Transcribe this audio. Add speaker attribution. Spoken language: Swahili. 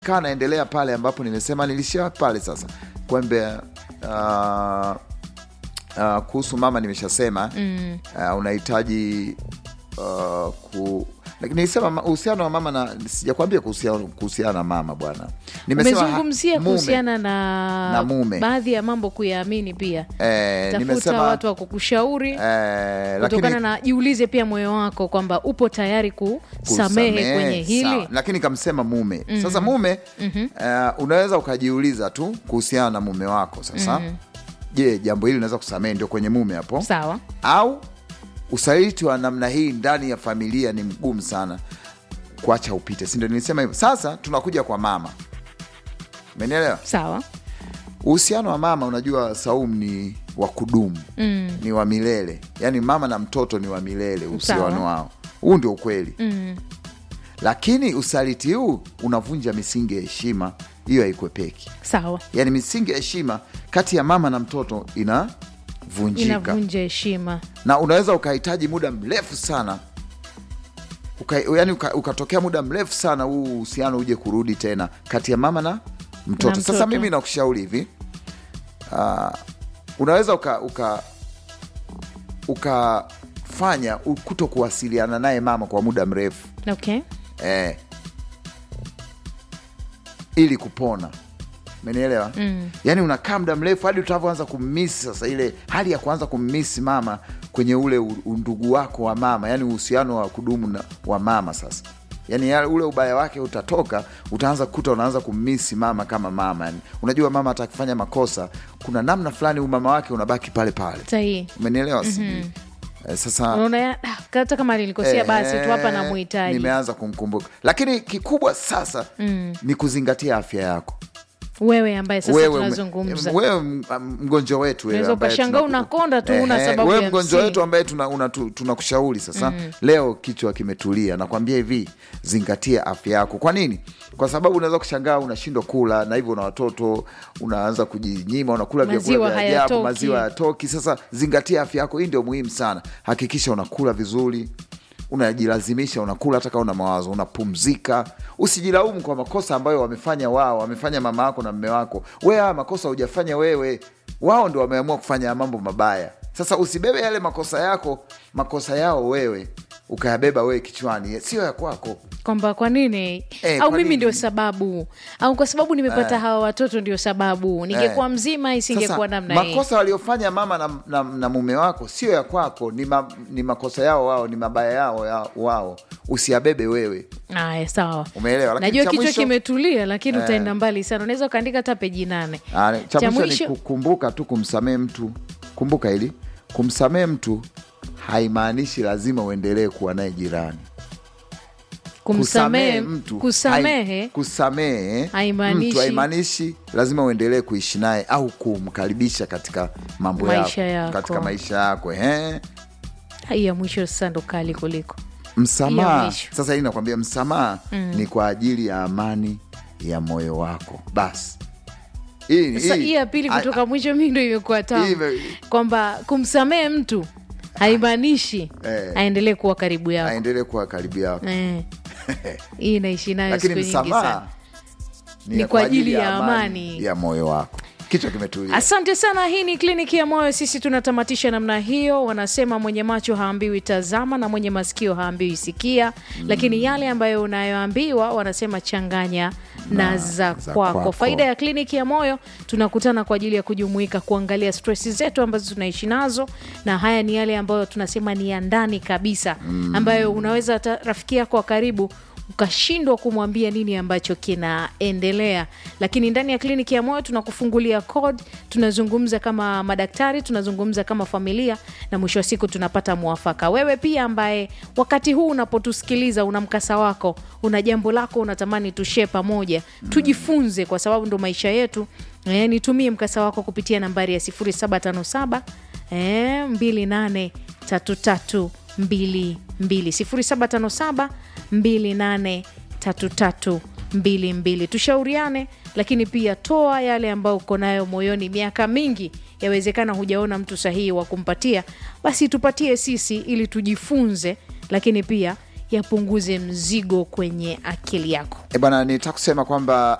Speaker 1: kaa naendelea pale ambapo nimesema nilishia pale sasa kwembe uh, uh, kuhusu mama nimeshasema mm. uh, unahitaji uh, ku lakini nilisema ma- uhusiano wa mama na sijakwambia kuhusiana kuhusiana na mama bwana nimesema ha-
Speaker 2: umezungumzia
Speaker 1: mume.
Speaker 2: kuhusiana na,
Speaker 1: Na mume.
Speaker 2: baadhi ya mambo kuyaamini pia
Speaker 1: eh,
Speaker 2: tafuta
Speaker 1: nimesema
Speaker 2: watu wa kukushauri
Speaker 1: eh,
Speaker 2: kutokana
Speaker 1: lakini
Speaker 2: na jiulize pia moyo wako kwamba upo tayari kusamehe
Speaker 1: kusamehe,
Speaker 2: kwenye hili
Speaker 1: sawa. lakini kamsema mume sasa mume uh, unaweza ukajiuliza tu kuhusiana na mume wako sasa je jambo hili unaweza kusamehe ndio kwenye mume hapo
Speaker 2: sawa
Speaker 1: au usaliti wa namna hii ndani ya familia ni mgumu sana kuacha upite sindo nilisema hivyo sasa tunakuja kwa mama umenielewa
Speaker 2: sawa
Speaker 1: uhusiano wa mama unajua saum ni wa kudumu mm. ni wa milele yaani mama na mtoto ni wa milele uhusiano
Speaker 2: Sawa.
Speaker 1: wao huu ndio ukweli
Speaker 2: mm.
Speaker 1: lakini usaliti huu unavunja misingi ya heshima hiyo haikwepeki
Speaker 2: sawa
Speaker 1: yaani misingi ya heshima kati ya mama na mtoto inavunjika
Speaker 2: inavunja heshima
Speaker 1: na unaweza ukahitaji muda mrefu sana uka, yani uka, ukatokea muda mrefu sana huu uhusiano uje kurudi tena kati ya mama na mtoto,
Speaker 2: Na
Speaker 1: sasa
Speaker 2: mtoto.
Speaker 1: mimi nakushauri hivi uh, unaweza uka uka ukafanya kuto kuwasiliana naye mama kwa muda mrefu
Speaker 2: okay
Speaker 1: eh, ili kupona umenielewa mm. yaani unakaa muda mrefu hadi utavyoanza kummisi sasa ile hali ya kuanza kummisi mama kwenye ule u- undugu wako wa mama yaani uhusiano wa kudumu na, wa mama sasa yaani ya- ule ubaya wake utatoka utaanza kukuta unaanza kummisi mama kama mama yani, unajua mama hata akifanya makosa kuna namna fulani umama wake unabaki pale pale
Speaker 2: sahihi
Speaker 1: umenielewa mm-hmm. eh, sasa
Speaker 2: unaona ya- ah, hata kama nilikosea basi tu hapa
Speaker 1: Eh,
Speaker 2: namuhitaji
Speaker 1: nimeanza kumkumbuka lakini kikubwa sasa mm. ni kuzingatia afya yako
Speaker 2: wewe ambaye sasa
Speaker 1: wewe,
Speaker 2: tunazungumza
Speaker 1: wewe m- mgonjwa wetu wewe
Speaker 2: Unaweza
Speaker 1: ambaye
Speaker 2: ukashangaa
Speaker 1: tunaku-
Speaker 2: unakonda tu, huna
Speaker 1: Ehe,
Speaker 2: sababu
Speaker 1: wewe
Speaker 2: ya
Speaker 1: mgonjwa
Speaker 2: msingi.
Speaker 1: wetu ambaye tunakushauri tuna, tuna tunakushauri sasa leo kichwa kimetulia nakwambia hivi zingatia afya yako kwa nini kwa sababu unaweza kushangaa unashindwa kula na hivyo na watoto unaanza kujinyima unakula
Speaker 2: Maziwa
Speaker 1: vyakula vya ajabu
Speaker 2: hayatoki.
Speaker 1: maziwa hayatoki sasa zingatia afya yako hii ndio muhimu sana hakikisha unakula vizuri unajilazimisha unakula hata kama una mawazo unapumzika usijilaumu kwa makosa ambayo wamefanya wao wamefanya mama wako na mme wako we haya makosa hujafanya wewe wao ndio wameamua kufanya mambo mabaya sasa usibebe yale makosa yako makosa yao wewe ukayabeba wewe kichwani sio ya kwako
Speaker 2: kwamba kwa nini
Speaker 1: Eh,
Speaker 2: au
Speaker 1: kwa
Speaker 2: mimi
Speaker 1: nini?
Speaker 2: ndio sababu au kwa sababu nimepata hawa watoto ndio sababu ningekuwa
Speaker 1: Eh.
Speaker 2: mzima isingekuwa
Speaker 1: Sasa,
Speaker 2: namna hii
Speaker 1: makosa waliofanya mama na, na, na mume wako sio ya kwako ni, ma, ni makosa yao wao ni mabaya yao ya, wao usiyabebe wewe
Speaker 2: aya sawa
Speaker 1: umeelewa Lakini
Speaker 2: najua
Speaker 1: cha
Speaker 2: kichwa
Speaker 1: mwisho-
Speaker 2: kimetulia lakini utaenda mbali sana unaweza ukaandika hata peji nane
Speaker 1: Ah, cha
Speaker 2: Cha
Speaker 1: mwisho
Speaker 2: mwisho-
Speaker 1: ni kukumbuka tu kumsamehe mtu kumbuka hili kumsamehe mtu haimaanishi lazima uendelee kuwa naye jirani
Speaker 2: kumsamehe
Speaker 1: mtu
Speaker 2: kusamehe
Speaker 1: hai- kusamehe
Speaker 2: haimaanishi-
Speaker 1: mtu haimaanishi lazima uendelee kuishi naye au kumkaribisha katika mambo
Speaker 2: Maisha
Speaker 1: yako,
Speaker 2: yako.
Speaker 1: katika maisha yako ehe.
Speaker 2: hii ya mwisho sasa ndo kali kuliko Ya
Speaker 1: msamaha
Speaker 2: mwisho.
Speaker 1: sasa hii nakwambia msamaha ni kwa ajili ya amani ya moyo wako basi hii,
Speaker 2: sasa hii ya pili
Speaker 1: a-
Speaker 2: kutoka mwisho mi ndo imekuwa
Speaker 1: hii
Speaker 2: tamu
Speaker 1: ime-
Speaker 2: kwamba kumsamehe mtu haimaanishi
Speaker 1: Eh.
Speaker 2: aendelee kuwa karibu yako
Speaker 1: aendelee kuwa karibu yako
Speaker 2: Eh. hii naishi nayo siku
Speaker 1: lakini
Speaker 2: nyingi sana
Speaker 1: msamaha
Speaker 2: Ni kwa ajili ya amani.
Speaker 1: ya moyo wako kichwa kimetulia
Speaker 2: asante sana hii ni kliniki ya moyo sisi tunatamatisha namna hiyo wanasema mwenye macho haambiwi tazama na mwenye masikio haambiwi sikia lakini yale ambayo unayoambiwa wanasema changanya na, za,
Speaker 1: za
Speaker 2: kwako.
Speaker 1: kwako.
Speaker 2: faida ya kliniki ya moyo tunakutana kwa ajili ya kujumuika kuangalia stresi zetu ambazo tunaishi nazo na haya ni yale ambayo tunasema ni ya ndani kabisa ambayo unaweza hata rafiki yako wa karibu ukashindwa kumwambia nini ambacho kinaendelea lakini ndani ya kliniki ya moyo tunakufungulia code tunazungumza kama madaktari tunazungumza kama familia na mwisho wa siku tunapata mwafaka wewe pia ambaye wakati huu unapotusikiliza una mkasa wako una jambo lako unatamani tushee pamoja tujifunze kwa sababu ndo maisha yetu e, nitumie mkasa wako kupitia nambari ya 0757 e, 2833 mbili mbili sifuri saba tano saba mbili nane tatu tatu mbili mbili tushauriane lakini pia toa yale ambayo uko nayo moyoni miaka mingi yawezekana hujaona mtu sahihi wa kumpatia basi tupatie sisi ili tujifunze lakini pia yapunguze mzigo kwenye akili yako
Speaker 1: E bwana, nitaka kusema kwamba